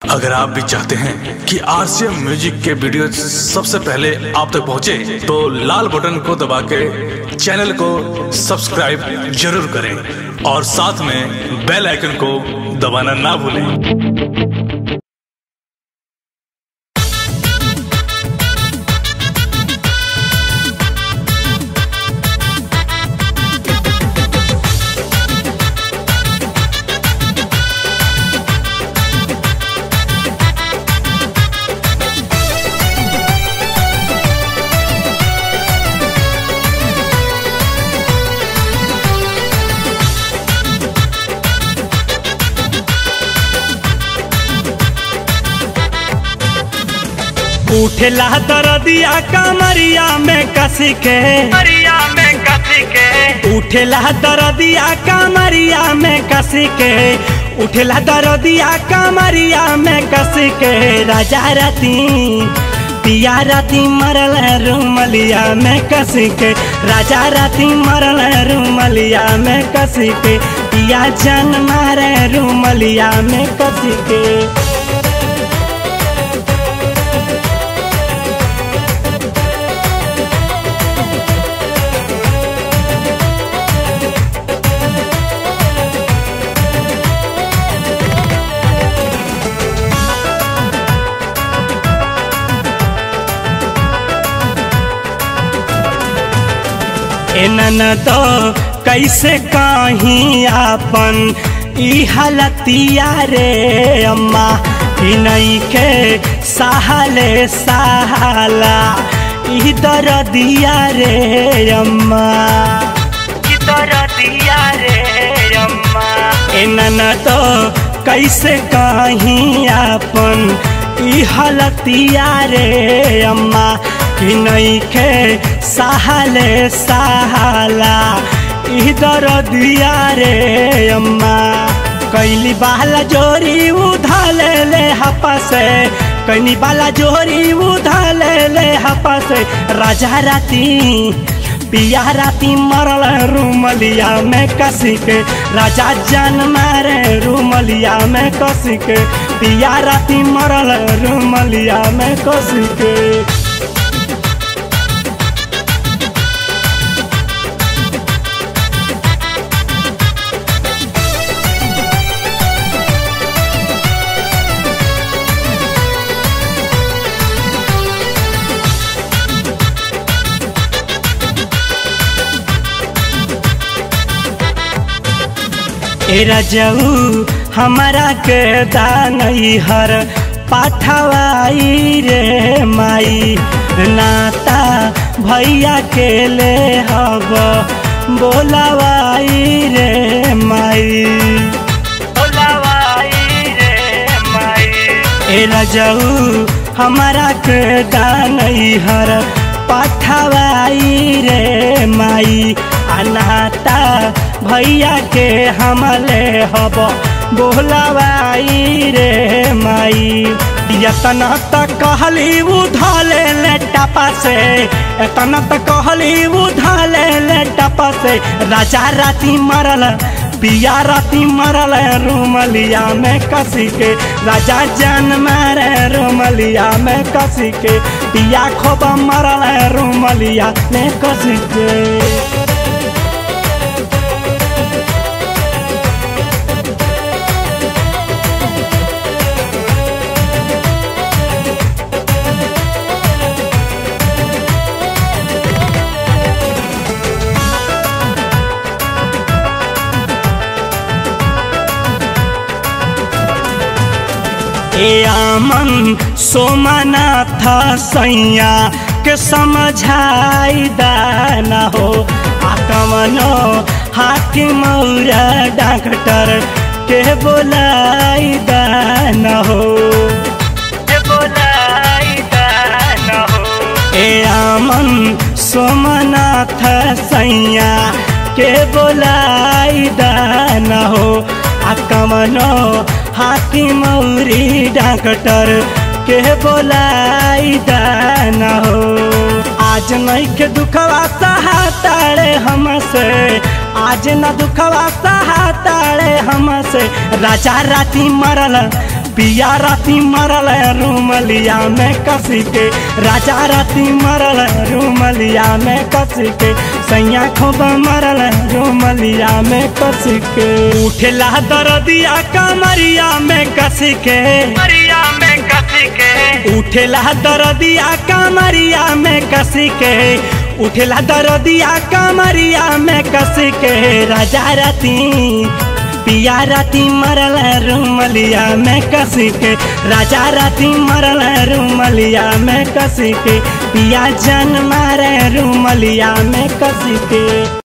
अगर आप भी चाहते हैं कि आरसीएम म्यूजिक के वीडियो सबसे पहले आप तक पहुंचे, तो लाल बटन को दबा के चैनल को सब्सक्राइब जरूर करें और साथ में बेल आइकन को दबाना ना भूलें उठेला दरदिया कमरिया में कसी के मरिया में कसी के उठेला दरदिया कमरिया में कसी के उठेला दरदिया कमरिया में कसी के राजा रती पिया राती मरल रूमलिया में कसी के राजा राती मरल रूमलिया में कसी के पिया जन मारे रूमलिया में कसी के एनन तो कैसे कहीं आपन ई हालतिया रे अम्मा ई नहीं के सहाले सहाला ई दरदिया रे अम्मा की तरह दिया रे अम्मा एनन तो कैसे कहीं आपन ई हालतिया रे अम्मा कि नहीं के सहाले सहाला इधर दिया रे अम्मा कैली बाला जोरी उधाले ले हपा से कैनी बाला जोरी उधाले ले हपा से राजा राती पिया राती मरल रूमलिया में कसी के राजा जान मारे रूमलिया में कसी के पिया राती मरल रूमलिया में कसी के ए रजऊ हमारा के दानई हर पाठवाई रे माई नाता भैया के ले हब बोलावाई रे माई बोलावाई रे माई ए रजऊ हमारा के दानई हर पाठवाई रे माई अनाता भैया के हमले हब बोलावाई रे माई यतना तक कहली उधले ले टपा से एतना तक कहली उधले ले टपा से राजा राती मरल पिया राती मरल रूमलिया में कसी के राजा जान मारे रूमलिया में कसी के पिया खोब मरल रूमलिया में कसी के ए आमन सोमनाथ सैया के समझाई दाना हो आकमनो हाकिम मौरा डॉक्टर के बोलाई दाना हो के बोलाई दाना हो ए आमन सोमनाथ सैया के बोलाई दाना हो आकमनो हाथी मौरी डॉक्टर के बोलाई दाना हो आज नहीं के दुखवा सहाताड़े हमसे आज न दुखवा सहाताड़े हमसे राजा राती मरल पिया राती मरल रूमलिया में कसी के राजा राती मरल रूमलिया में कसी के सैया खूब मरल रूमलिया में कसी के उठेला दरदिया कमरिया में कसी के मरिया में कसी के उठेला दरदिया कमरिया में कसी के उठेला दरदिया कमरिया में कसी के राजा राती पिया राती मरल रूमलिया में कसी के राजा राती मरल रूमलिया में कसी के पिया जन मारे रूमलिया में कसी के